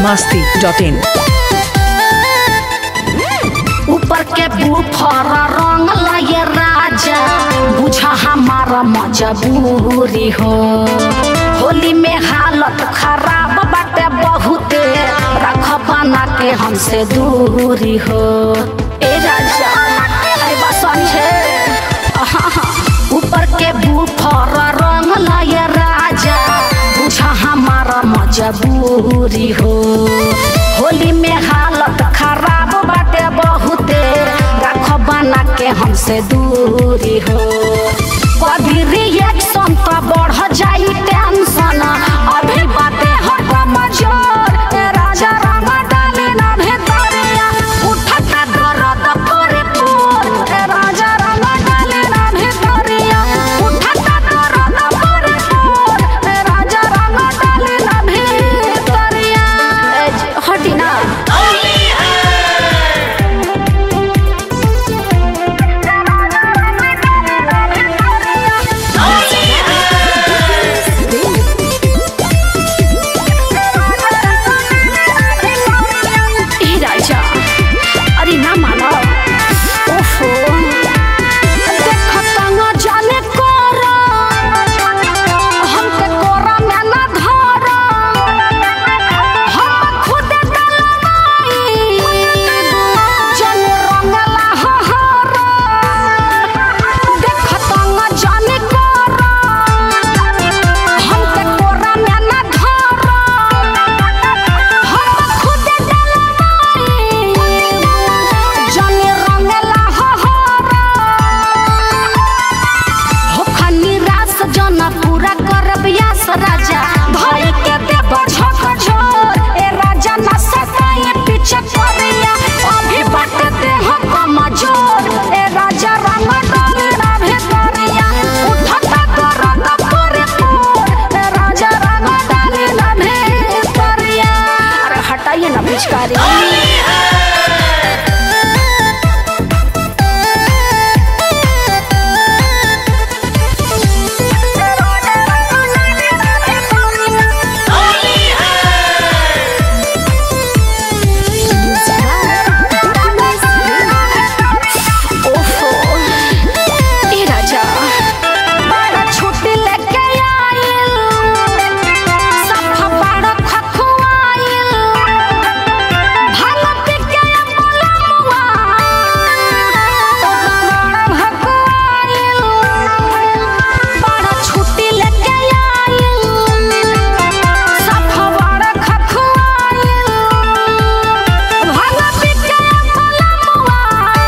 masti dot in. ऊपर के बुफर रंग लाए राजा बुझा हमारा मजबूरी हो होली में हालत खराब बाटे बहुते रख बना के हमसे दूरी हो ए राजा अरे बस समझे आहा, ऊपर के बुफर रंग लाए राजा बुझा हमारा मजबूरी हो होली में हालत खराब बाटे बहुते रख बना के हमसे दूरी हो कभी रिएक्शन तो बढ़ जाई टेंशन अभी बातें हट मजोर ए राजा रंग डाले ना भेतरिया उठता दर्द करे पोर ए राजा रंग डाले ना भेतरिया उठता दर्द करे पोर ए राजा रंग डाले ना भेतरिया ए जी, हटी ना ए राजा अरे ना मानो ओफो देखत न जाने कोरा हमके कोरा में ना धरा हम खुद डलवाई जन रंगला हहरा देखत न जाने कोरा हमके कोरा में ना धरा हम खुद डलवाई जन रंगला हहरा होखा निराश जन पूरा करब यास राजा भई के देब झक झोर ए राजा ना सताए पीछे करिया अभी बाट दे हम कमजोर ए राजा रंग डाले ना भेतरिया उठता दर्द करे पोर ए राजा रंग डाले ना भेतरिया अरे हटाइए ना पिचकारी ओफो ए राजा बड़ा छुट्टी लेके आइल सफा बड़ा खखुआइल भालत के अमलमुआ बड़ा भकुआइल बड़ा छुट्टी लेके आइल सफा बड़ा खखुआइल भालत के अमलमुआ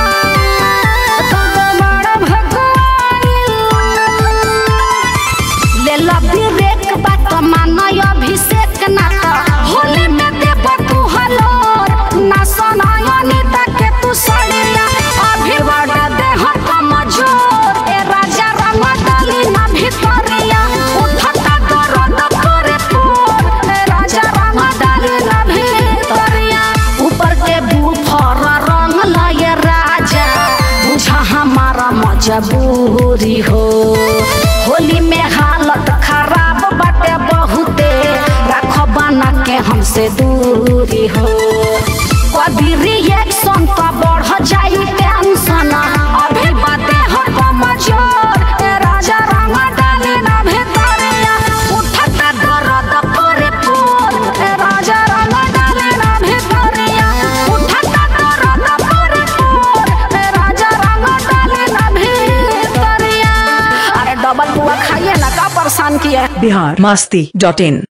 लेला ब्रेक बात मानय अभिषेक ना त होली में देब तू हलोर ना सनाय नीता के तू सड़िया अभी बड़ा देह कमजोर ए राजा रंग डाली ना भितरिया उठता दर्द करे पोर ए राजा रंग डाली ना भितरिया ऊपर के बुफर रंग लाए राजा बुझा हमारा मजबूरी हो होली में हालत खराब बाटे बहुते रख बना के हमसे दूरी हो कभी रिएक्शन तो बढ़ जाई टेंशन अभी बातें हट मजोर ए राजा रंग डाले ना भेतरिया उठता दर्द करे पोर ए राजा रंग डाले ना भेतरिया उठता दर्द करे पोर ए राजा रंग डाले ना भेतरिया अरे डबल बुआ खाइए ना का परेशान किया Bihar masti dot in.